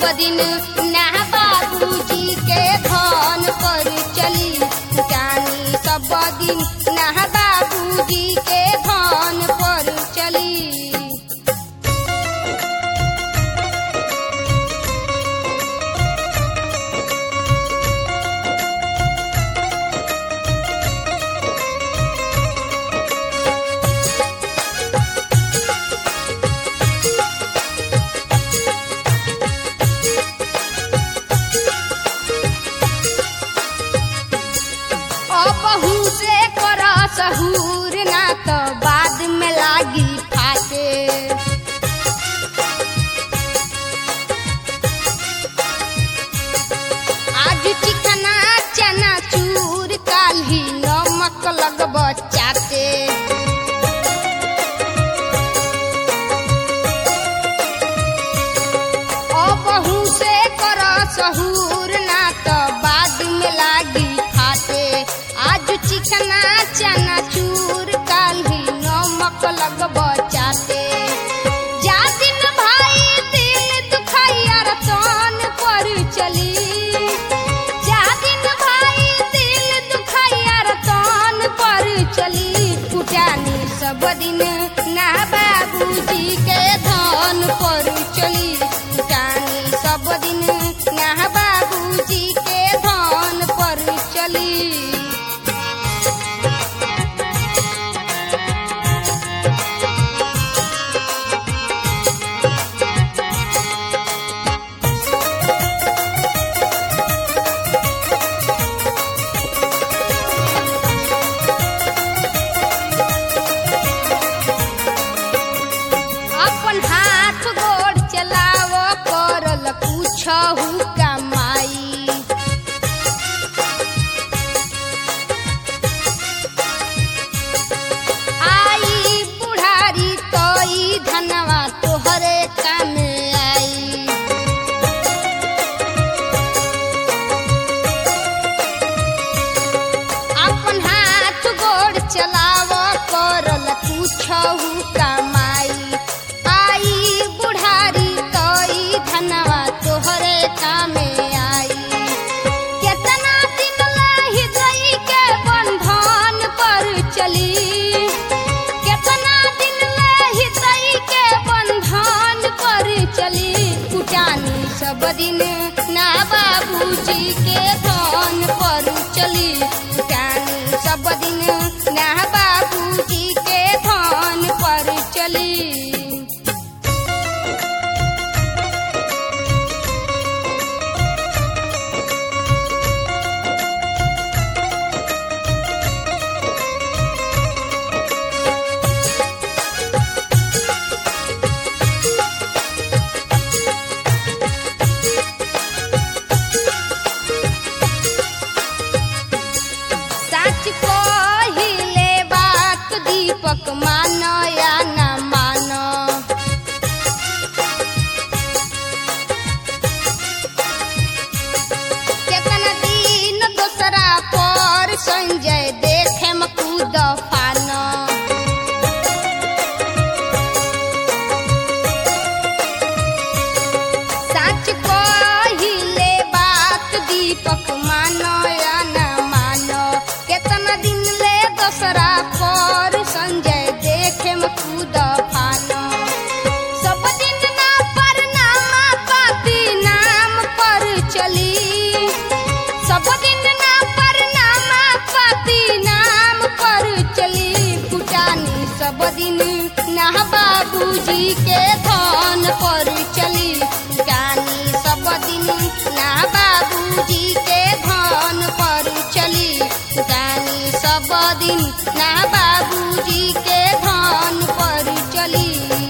सब दिन ना बाबूजी के धन पर चली जानी सब दिन ना बाबूजी के धन पर चली अबहू से कर सहूर ना तो बाद में लागी फाटे आज चिकना चना चूर काल्ही नमक लगब चाटे अबहू से कर सहूर ना तो बाद में लागी खाते आज चिकना चना चूर काल्ही नमक लगब चाटे जा दिन भाई दिल दुखैया रतन पर चली जा दिन भाई दिल दुखैया रतन पर चली कुटानी सब दिन ना बाबूजी के धन पर चली कुटानी सब दिन ना बाबूजी के धन पर चली अपन हाथ गोड़ चलाव करल पूछहु कमाई आई बुढ़ारी तोई धनवा तोहरे कामे आई अपन हाथ गोड़ चलाव करल पूछहु कमाई आई बुढ़ारी तोई धनवा तोहरे कामे आई केतना दिन लाही गई के बंधन पर चली केतना दिन लाही गई के बंधन पर चली कुटानी सब दिन ना बाबूजी के धन पर चली कुटानी सब दिन ना बाबूजी के धन पर चली सच कहिले बात दीपक मानो या न मानो केतना दिन दोसरा पर संजय देखे म कूद फानो सच कहिले बात दीपक मानो या न मानो केतना दिन ले दोसरा पर संजय देखे म कूद फानो सब दिन ना पर नामा पाती नाम पर चली सब दिन ना पर नामा पाती नाम पर चली कुटानी सब दिन ना बाबूजी के धन पर चली कुटानी सब दिन ना बाबूजी के धन पर चली कुटानी सब दिन ना बाबूजी के धन पर चली